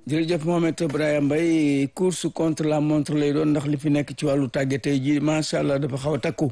jërëjëf Mohamed Brahima Mbaye course contre la montre lay doon ndax li fi nekk ci wàllu tàgge tey ji macha allah dafa xaw a takku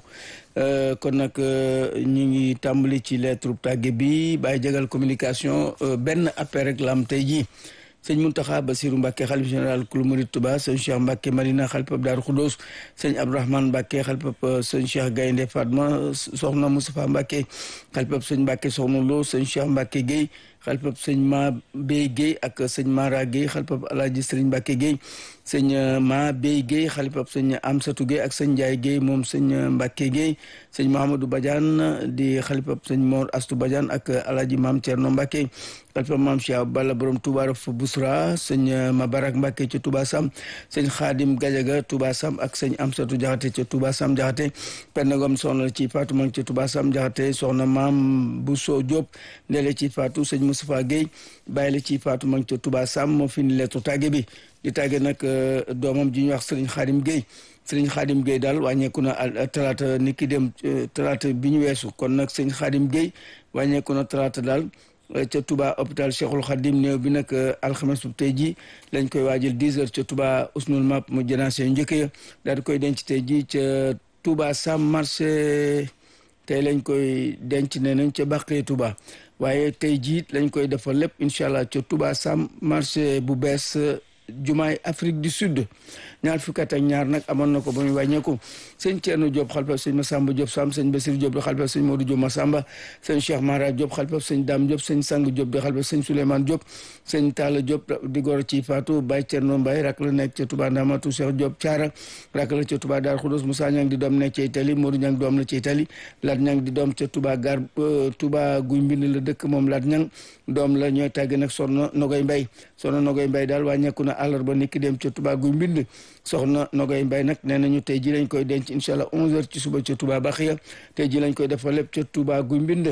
kon nag ñu ngi tàmbali ci lettre tàgge bi bàyyi jagal communication benn appel rek la am tey jii sëñ Muntaxa Basiru Mbàkke xalif général kulu murid Tuba sëñ Cheikh Mbàkke Marina xalifab Daaru Xudoos sëñ Abdourahmane Mbàkke xalifab sëñ Cheikh Gaynde Fatma soxna Moustapha Mbàkke xalifab sëñ Mbàkke soxna Lo sëñ Cheikh Mbàkke Guèye xalifab sëñ Ma Bey Guèye ak sëñ Mara Guèye xalifab Alaaji Sëriñ Mbàkke Guèye sëñ Ma Bey Guèye xalifab sëñ Amsatu Guèye ak sëñ Njaay Guèye moom sëñ Mbàkke Guèye sëñ Mahamadou Badiane di xalifab sëñ Mor Astu Badiane ak Alaaji Maam Cerno Mbàkke xalifab Maam Cheikh Balla borom Touba Raf Bousra sëñ Mabarak Mbàkke ca Touba Sam sëñ Xaadim Gajaga Touba Sam ak sëñ Amsatu Jaxate ca Touba Sam Jaxate pennagom soxna ci Faatu mang ca Touba Sam Jaxate soxna Maam Bousso Diop ndele ci Faatu sëñ Moustapha Guèye bàyyi la ci Faatu mang ca Touba Sam moo fi ni lettu tàgge bi di tàgge nag doomam ji ñuy wax sëriñ Xaadim Guèye sëriñ Xaadim Guèye daal wàññeeku na talaata ni ki dem talaata bi ñu weesu kon nag sëriñ Xaadim Guèye wàññeeku na talaata daal ca Touba hôpital Cheikhul Khadim néew bi nag alxames bu tey ji lañ koy waajal 10 heures ca Touba Usnul Map mu jënaase yu njëkk ya daal di koy denc tey ji ca Touba Sam marché tey lañ koy denc ne nañ ca Bàqee Touba waaye tey jii lañ koy defal lépp incha allah ca Touba Sam marché bu bees jumaay Afrique du Sud ñaar fukki at ak ñaar nag amoon na ko ba muy wàññeeku sëñ Thierno Diop xalifab sëñ Massamba Diop Sam sëñ Basir Diop di xalifab sëñ Modou Diop Massamba sëñ Cheikh Mara Diop xalifab sëñ Dame Diop sëñ Sang Diop di xalifab sëñ Souleymane Diop sëñ Talla Diop di gor ci Fatou Baye Thierno Mbaye rak la nekk ca Touba Ndamatu Cheikh Diop Thiara rak la ca Touba Dar Khoudoss Moussa Niang di doom nekk ca Italie Modou Niang doom la ca Italie Lat Niang di doom ca Touba gar Touba guy mbind la dëkk moom Lat Niang doom la ñooy tàgg nag soxna Nogoy Mbaye soxna Nogoy Mbaye daal wàññeeku na àllarba niki dem ca Touba guy mbind soxna Nogoy Mbaye nag nee nañu tey ji lañ koy denc incha allah 11h ci suba ca Touba Baxiya tey ji lañ koy defal lépp ca Touba guy mbind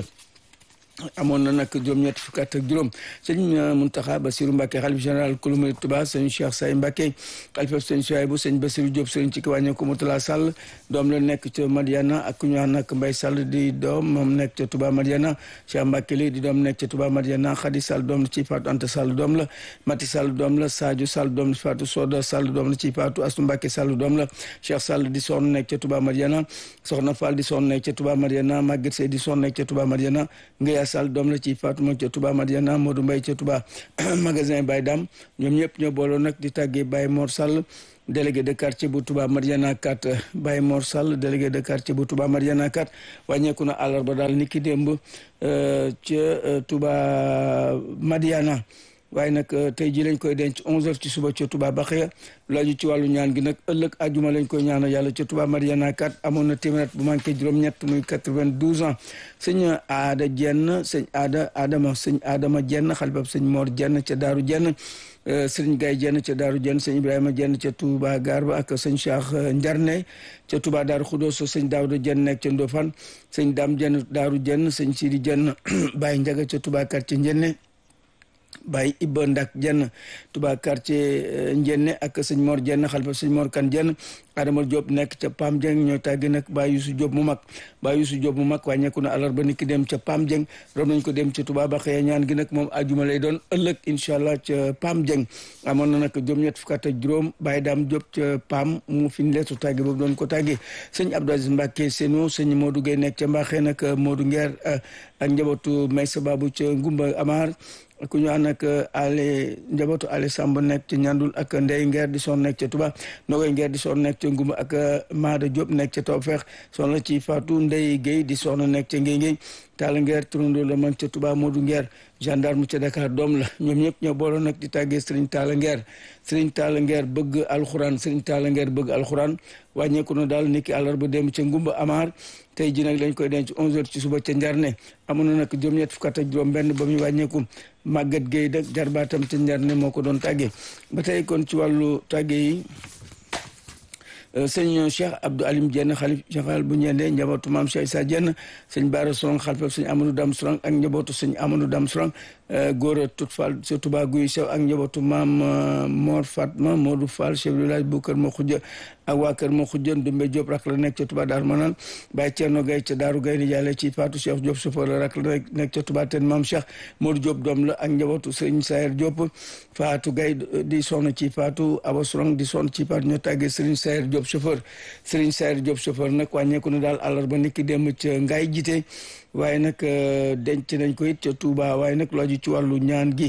amoon na nag juróom-ñett fukk ak juróom sëñ Muntaxa Basiru Mbàkke xalif général kulu murid Tuba sëñ Cheikh Say Mbàkke xalifa sëñ Suwaybu sëñ Basiru Diop sëñ ci ki wàññe ko Mutala Sall doom la nekk ca Madiana ak ku ñu wax nag Mbay Sall di doom moom nekk ca Tuba Madiana Cheikh Mbàkke li di doom nekk ca Tuba Madiana Xadi Sall doom la ci Faatu Anta Sall doom la Mati Sall doom la Sadio Sall doom la ci Faatu Soda Sall doom la ci Faatu Astu Mbàkke Sall doom la Cheikh Sall di soxna nekk ca Tuba Madiana Soxna Fall di soxna nekk ca Tuba Madiana Maguette Sey di soxna nekk ca Tuba Madiana Sall doom la ci Fatuma ca Touba Madiana Modou Mbaye ca Touba magasin Baye Dam ñoom ñëpp ñoo booloo nag di tàggee Baye Mor Sall délégué de quartier bu Touba Madiana 4 Baye Mor Sall délégué de quartier bu Touba Madiana 4 wàññeeku na àllarba daal ni ki démb ca Touba Madiana waaye nag tey ji lañ koy denc 11h ci suba ca Touba Baxiya laaju ci wàllu ñaan gi nag ëllëg àjjuma lañ koy ñaanal yàlla ca Touba Mariana 4 amoon na téeméer bu manqué juróom-ñett muy 92 ans sëñ Aada Jenn sëñ Aada Adama sëñ Adama Jenn xalifab sëñ Mor Jenn ca Daaru Jenn sëriñ Gaye Jenn ca Daaru Jenn sëñ Ibrahima Jenn ca Touba Garba ak sëñ Cheikh Njarne ca Touba Daaru Xudoos sëñ Daawda Jenn nekk ca Ndofane sëñ Dam Jenn Daaru Jenn sëñ Sidi Jenn Baye Njaga ca Touba quartier Njenne Baye Ibba Ndak Jenn Touba quartier Njenne ak sëñ Mor Jenn xalifa sëñ Mor Kan Jenn Adama Diop nekk ca Pam Dieng ñoo tàggi nag Baye Youssou Diop mu mag Baye Youssou Diop mu mag wàññeeku na àllarba ni ki dem ca Pam Dieng rom nañ ko dem ca Touba ba xëy ñaan gi nag moom ajuma lay doon ëllëg incha allah ca Pam Dieng amoon na nag juróom-ñett fukk ak juróom Baye Dame Diop ca Pam mu fi leetu tàggi boobu doon ko tàggi sëñ Abdou Aziz Mbacke Seno sëñ Modou Gueye nekk ca Mbaxee nag Modou Nguer ak njabootu Maysa Babu ca Ngumba Amar ku ñu ànd ak ale njabootu ale Samb nekk ca ñandul ak Ndey Ngeer di son nekk ca Touba Nogoy Ngeer di son nekk ca Ngumba ak Maada Diop nekk ca Tawfeex soxna ci Fatou Ndey Guèye di soxna nekk ca Ngéy Ngéy Taala Ngeer turandoo la mag ca Touba Modou Ngeer gendarme ca Dakar doom la ñoom ñëpp ñoo booloo nag di tàggee Serigne Taala Ngeer Serigne Taala Ngeer bëgg alxuraan Serigne Taala Ngeer bëgg alxuraan wàññeeku na daal niki àllarba dem ca Ngumba Amar tey ji nag lañ koy denc 11h ci suba ca Njarne amoon na nag juróom-ñett fukk ak juróom benn ba muy wàññeeku Maguette Gueye dak jarbaatam ca Njarne moo ko doon tàggee ba tey kon ci wàllu tàggee yi sëñ Cheikh Abdou Alim Dieng xalif général bu ñeende njabootu maam Cheikh Issa Dieng sëñ Baara Sorong xalifab sëñ Amadou Dam Sorong ak njabootu sëñ Amadou Dam Sorong Gora Tout Fall ca Touba Guy Sew ak njabootu maam Mor Fatma Modou Fall chef de village bu Kër Ma Xujja ak waa Kër Ma Xujja Ndumbe Diop rak la nekk ca Touba Daaru Manaan Baye Thierno Gaye ca Daaru Gaye ni jaale ci Fatou Cheikh Diop chauffeur la rak la nekk ca Touba ten maam Cheikh Modou Diop doom la ak njabootu Sëriñ Sayer Diop Fatou Gaye di sonn ci Fatou Aba Sourang di sonn ci Fatou ñoo tàggee Sëriñ Sayer Diop chauffeur Sëriñ Sayer Diop chauffeur nag wàññeeku na daal àllarba niki dem ca Ngaye jite waaye nag denc nañ ko it ca Touba waaye nag loo ji ci wàllu ñaan gi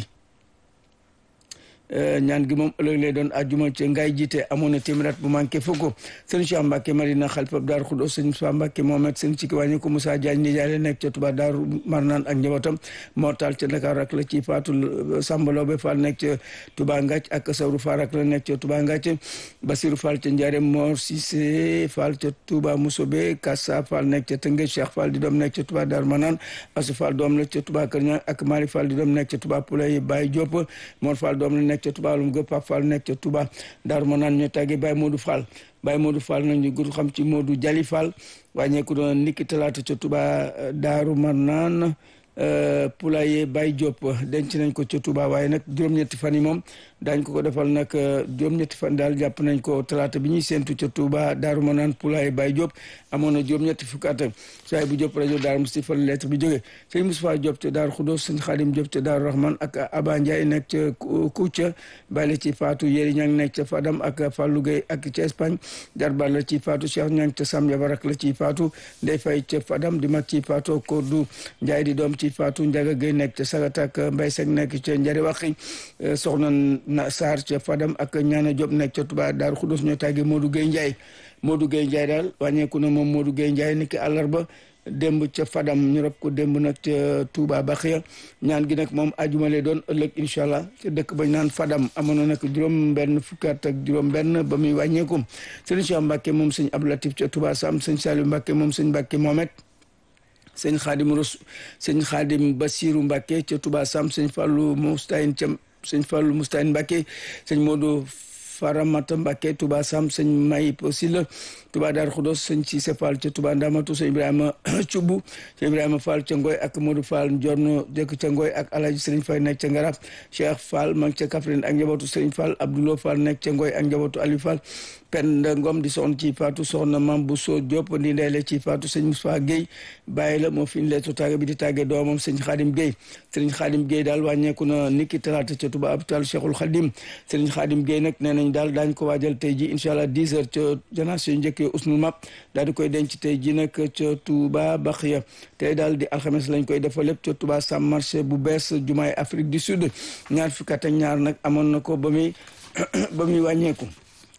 ñaan gi moom ëllëg lay doon àjjuma ca ngay jiite amoon na téeméer at bu manqué fukk sëñ Cheikh Mbacke Marina xalifa Daaru Xudoos sëñ Moussa Mbacke Mohamed sëñ Cikki wàññi ko Moussa Diagne ni jaale nekk ca Touba Daaru Marnaan ak njabootam Mortal ca Dakar rak la ci Faatu Samba Loobe Fall nekk ca Touba Ngac ak Sawru Fall rak la nekk ca Touba Ngac Basiru Fall ca Ndiarème Mor Cissé Fall ca Touba Mousobe Kassa Fall nekk ca Tëngéej Cheikh Fall di doom nekk ca Touba Daaru Marnaan Asu Fall doom la ca Touba Kër Ñang ak Mali Fall di doom nekk ca Touba Poulay Baye Diop Mor Fall doom la nekk ca Touba Lum Gëpp Pape Fall nekk ca Touba Daaru Manaan ñoo tàggee Baye Modou Fall Baye Modou Fall nag ñu gudd xam ci Modou Jali Fall wàññeeku doon niki talaata ca Touba Daaru Manaan Poulaye Baye Diop denc nañ ko ca Touba waaye nag juróom-ñetti fan yi moom daañ ko ko defal nag juróom-ñetti fan daal jàpp nañ ko talaata bi ñuy séentu ca Touba Daaru Manaan Poulaye Baye Diop amoon na juróom-ñetti fukki at saay bu Diop rajo Daaru Musti fan lettre bi jógee sëñ Moustapha Diop ca Daaru Xudoos sëñ Xaadim Diop ca Daaru Rahman ak Aba Ndiaye nekk ca Koutia bàyyi ci Fatou Yéri Ñang nekk ca Fadam ak Fallou Gueye ak ca Espagne jarbaat la ci Fatou Cheikh Ñang ca Sam Yabarak la ci Fatou Ndey Fay ca Fadam di mag ci Fatou Kodou Ndiaye di doom ci Fatou Ndiaga Gueye nekk ca Sagata ak Mbay Sek nekk ca Njari Waxi soxna na Sarr ca Fadam ak Ñaana Diop nekk ca Touba Daaru Xudoos ñoo tàggee Modou Gueye Ndiaye Modou Gueye Ndiaye daal wàññeeku na moom Modou Gueye Ndiaye niki àllarba démb ca Fadam ñu rob ko démb nag ca Touba Baxiya ñaan gi nag moom ajuma lay doon ëllëg incha allah ca dëkk bañ naan Fadam amoon na nag juróom benn fukki at ak juróom benn ba muy wàññeeku sëñ Cheikh Mbacke moom sëñ Abdou Latif ca Touba Sam sëñ Saliou Mbacke moom sëñ Mbacke Mohamed sëñ Xaadim Ros sëñ Xaadim Basiru Mbacke ca Touba Sam sëñ Fallou Moustayin ca sëñ Fallou Moustayin Mbacke sëñ Modou Faramata Mbacke Touba Sam sëñ Mayib Silla Touba Dar Xudos sëñ Cissé Fall ca Touba Ndamatu sëñ Ibrahima Cubu sëñ Ibrahima Fall ca Ngoy ak Modou Fall Ndiorno dëkk ca Ngoy ak Alhaji Sëriñ Fay nekk ca Ngaraf Cheikh Fall ma ngi ca Kaffrine ak njabootu Sëriñ Fall Abdoulo Fall nekk ca Ngoy ak njabootu Aliou Fall Penda Ngom di soxna ci Fatou soxna Mam Bousso Diop di ndeyle ci Fatou sëñ Moussa Gueye bàyyi la moo fi ñu leetu tàgge bi di tàgge doomam sëñ Xaadim Gueye sëriñ Xaadim Gueye daal wàññeeku na niki talaata ca Touba hôpital Cheikhul Khadim sëriñ Xaadim Gueye nag nee nañ daal daañ ko waajal tey ji incha allah 10 heures ca janaas yu njëkkee usnul map daal di koy denc tey ji nag ca Touba Baxiya tey daal di alxames lañ koy defal lépp ca Touba Sam marché bu bees jumaay Afrique du Sud ñaar fukki at ak ñaar nag amoon na ko ba muy ba muy wàññeeku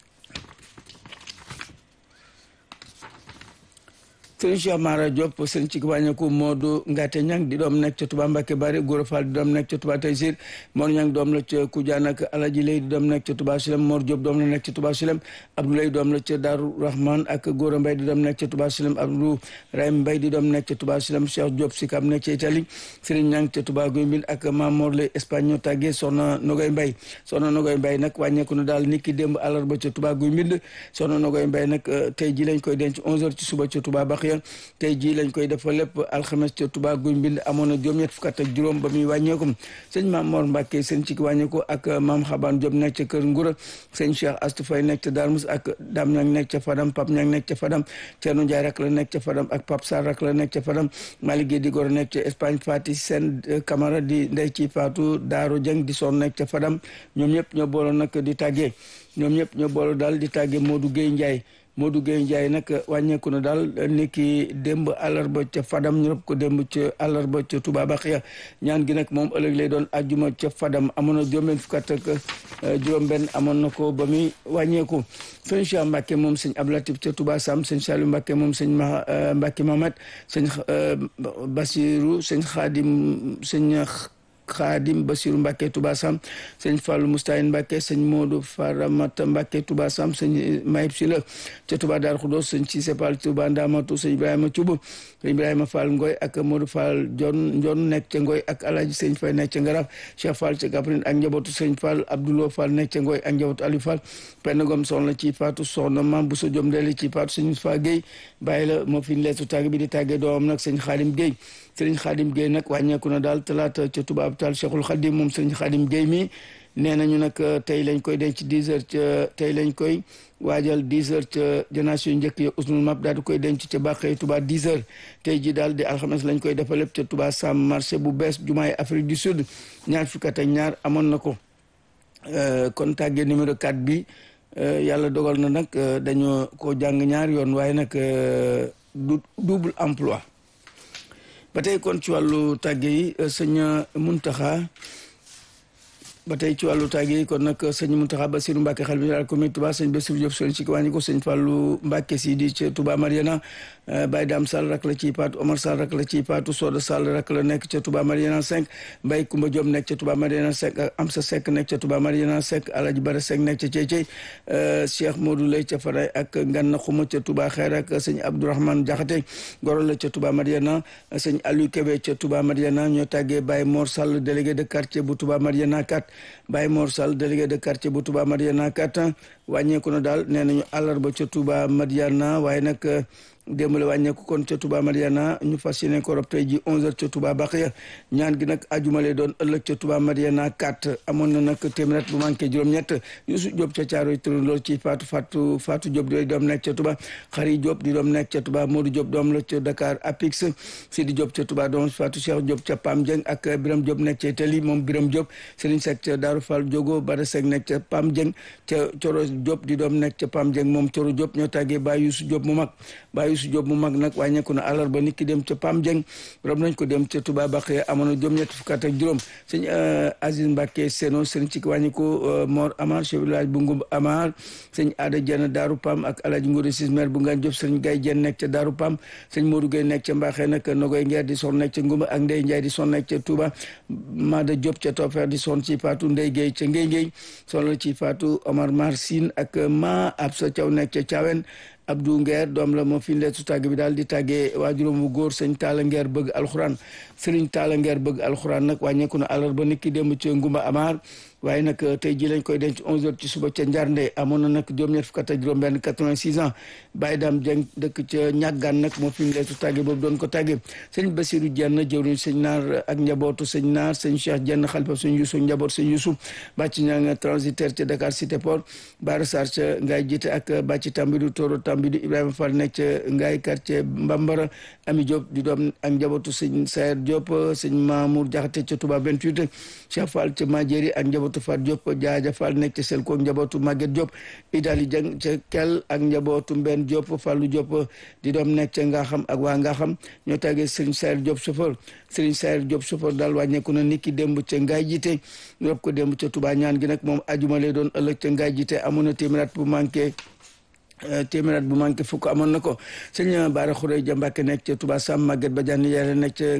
sëriñ Cheikh Mara Diop sëriñ ci wàññeeku Modou Ngate Ñang di doom nekk ca Touba Mbacke Bari Gora Fall di doom nekk ca Touba Taysir Mor Ñang doom la ca Koudiane ak Alaji Lay di doom nekk ca Touba Silem Mor Diop doom la nekk ca Touba Silem Abdoulaye doom la ca Darou Rahman ak Gora Mbay di doom nekk ca Touba Silem Abdou Rahim Mbay di doom nekk ca Touba Silem Cheikh Diop Sikam nekk ca Italie sëriñ Ñang ca Touba Guy Mbind ak Mamor Lay Espagne ñoo tàggee soxna Nogoy Mbay soxna Nogoy Mbay nag wàññeeku na daal niki démb àllarba ca Touba Guy Mbind soxna Nogoy Mbay nag tey ji lañ koy denc 11 heures ci suba ca Touba Baxiya tey jii lañ koy defal lépp alxames ca Touba guy mbind amoon na juróom-ñett fukk ak juróom ba muy wàññeeku sëñ maam Mor Mbacke sëñ ci wàññeeku ak maam Xaban Diop nekk ca kër Ngura sëñ Cheikh Astou Faye nekk ca Darmus ak Dame Ñang nekk ca Fadam Pape Ñang nekk ca Fadam Thierno Ndiaye rak la nekk ca Fadam ak Pape Sarr rak la nekk ca Fadam Malick Guèye di gor nekk ca Espagne Fati Sen Camara di ndey ci Fatou Daaro Dieng di son nekk ca Fadam ñoom ñëpp ñoo booloo nag di tàggee ñoom ñëpp ñoo booloo daal di tàggee Modou Guèye Ndiaye Modou Gueye Ndiaye nag wàññeeku na daal niki démb àllarba ca Fadam ñu rob ko démb ca àllarba ca Touba Baxiya ñaan gi nag moom ëllëg lay doon ajjuma ca Fadam amoon na juróom-benn fukk ak juróom-benn amoon na ko ba muy wàññeeku sëñ Cheikh Mbacke moom sëñ Ablatif ca Touba Sam sëñ Saliou Mbacke moom sëñ ma Mbacke Mamat sëñ Basirou sëñ Khadim sëñ Xaadim Basiru Mbàkke Touba Sam sëñ Fallou Moustahin Mbàkke sëñ Modou Faramata Mbàkke Touba Sam sëñ Mayib Sila ca Touba Dar Xudos sëñ Cissé Fall Touba Ndamatu sëñ Ibrahima Thioub sëñ Ibrahima Fall Ngoy ak Modou Fall Jon Njon nekk ca Ngoy ak Alaaji sëñ Fay nekk ca Ngaraf Cheikh Fall ca Kaffrine ak njabootu sëñ Fall Abdoulo Fall nekk ca Ngoy ak njabootu Aliou Fall penn gom soxna ci Fatou soxna Mam Bousso Diom Ndeli ci Fatou sëñ Moustapha Guèye bàyyi la moo fi leetu tàgg bi di tàggee doomam nag sëñ Xaadim Guèye sëriñ Xaadim Guèye nag wàññeeku na daal talaata ca Touba hôpital Cheikhul Khadim moom sëñ Khadim Gueye mi nee nañu nag tey lañ koy denc 10 heures ca tey lañ koy waajal 10 heures ca janaas yu njëkk ya usnul map daal di koy denc ca Bàqee Touba 10 heures tey ji daal di alxames lañ koy defal lépp ca Touba Sam marché bu bees jumaay Afrique du Sud ñaar fukki at ak ñaar amoon na ko kon tàggee numéro 4 bi yàlla dogal na nag dañoo ko jàng ñaar yoon waaye nag du double emploi ba tey kon ci wàllu tàgge yi sëñ Muntaxa ba tey ci wàllu tàgge yi kon nag sëñ Muntaxa Basiru Mbàkke xel bi daal commune Touba sëñ Bassirou Diop sëñ ci wàññi ko sëñ Fàllu Mbàkke si di ca Touba Mariana Baye Dam Sall rak la ciy paatu Omar Sall rak la ciy paatu Soda Sall rak la nekk ca Touba Mariana 5 Mbaye Kumba Diop nekk ca Touba Mariana 5 Amsa Seck nekk ca Touba Mariana 5 Alaji Bara Seck nekk ca Ceycey Cheikh Modou Lay ca Faray ak Nganna Xuma ca Touba Xeer ak sëñ Abdourahmane Jaxate Goro la ca Touba Mariana sëñ Aliou Kébé ca Touba Mariana ñoo tàggee Baye Mor Sall délégué de quartier bu Touba Mariana 4 Baye Mor Sall délégué de quartier bu Touba Mariana 4 wàññeeku na daal nee nañu àllarba ca Touba Mariana waaye nag démb la wàññeeku kon ca Touba Mariana ñu fas yéene ko rob tey ji 11h ca Touba Baxiya ñaan gi nag ajuma lay doon ëllëg ca Touba Mariana 4 amoon na nag téeméer bu manqué juróom-ñett Youssou Diop ca Caaroy tërën lool ci Fatou Fatou Fatou Diop di doom nekk ca Touba Xari Diop di doom nekk ca Touba Modou Diop doom la ca Dakar Apix Sidi Diop ca Touba doom Fatou Cheikh Diop ca Pam Dieng ak Biram Diop nekk ca Itali moom Biram Diop Serigne Seck ca Darou Fall Diogo Bada Seck nekk ca Pam Dieng ca Coro Diop di doom nekk ca Pam Dieng moom Coro Diop ñoo tàggee Baye Youssou Diop mu mag Baye Youssou Diop mu mag nag wàññeeku na àllarba nit ki dem ca Pam Dieng rob nañ ko dem ca Touba Bakhye amoon na juróom-ñett fukk ak juróom sëñ Aziz Mbacke Seno sëñ ci wàññi ko Mor Amar chef village bu Ngumb Amar sëñ Ada Dieng Daaru Pam ak Alaaji Ngode Sis maire bu Ngaan Diop sëñ Gaye Dieng nekk ca Daaru Pam sëñ Modou Gueye nekk ca Mbaxee nag Nogoy Ngeer di son nekk ca Ngumba ak Ndey Ndiaye di son nekk ca Touba Mada Diop ca Topfer di son ci Fatou Ndey Gueye ca Ngey Ngey son la ci Fatou Omar Mar Sine ak Ma Absa Thiaw nekk ca Thiawen Abdou Nguer doom la moo fi leetu tàgg bi daal di tàggee waajuróom bu góor sëñ Talla Nguer bëgg alxuraan sëriñ Talla Nguer bëgg alxuraan nag wàññeeku na àllarba nit ki démb ca Ngumba Amar waaye nag tey ji lañ koy denc 11h ci suba ca Njarnde amoon na nag juróom-ñett fukk ak juróom benn 86 ans Baye Dame Dieng dëkk ca ñàggaan nag moo fi mu leetu tàgge boobu doon ko tàgge sëñ Basirou Dieng jëwriñ sëñ Naar ak njabootu sëñ Naar sëñ Cheikh Dieng xalifa sëñ Youssou njaboot sëñ Youssou bàcc ñaa nga transitaire ca Dakar Cité Port Bara Sarr ca Ngaye jiite ak bàcc Tambidu Toro Tambidu Ibrahima Fall nekk ca Ngaye quartier Mbambara Ami Diop di doom ak njabootu sëñ Sayer Diop sëñ Mamour Diakhaté ca Touba 28 Cheikh Fall ca Madiéri ak njabootu Fat Diop Jaaja Fall nekk ca Selko njabootu Maguette Diop Idali Dieng ca Kel ak njabootu Mbenn Diop Fallou Diop di doom nekk ca Ngaxam ak waa Ngaxam ñoo tàggee Serigne Sayer Diop chauffeur Serigne Sayer Diop chauffeur daal wàññeeku na niki démb ca Ngaye jiite ñu rob ko démb ca Touba ñaan gi nag moom ajuma lay doon ëllëg ca Ngaye jiite amoon na téeméeraat bu manqué téeméeraat bu manqué fukk amoon na ko sëñ Baara Xuree Ja Mbàkke nekk ca Touba Sam Maguette Badiane yàlla nekk ca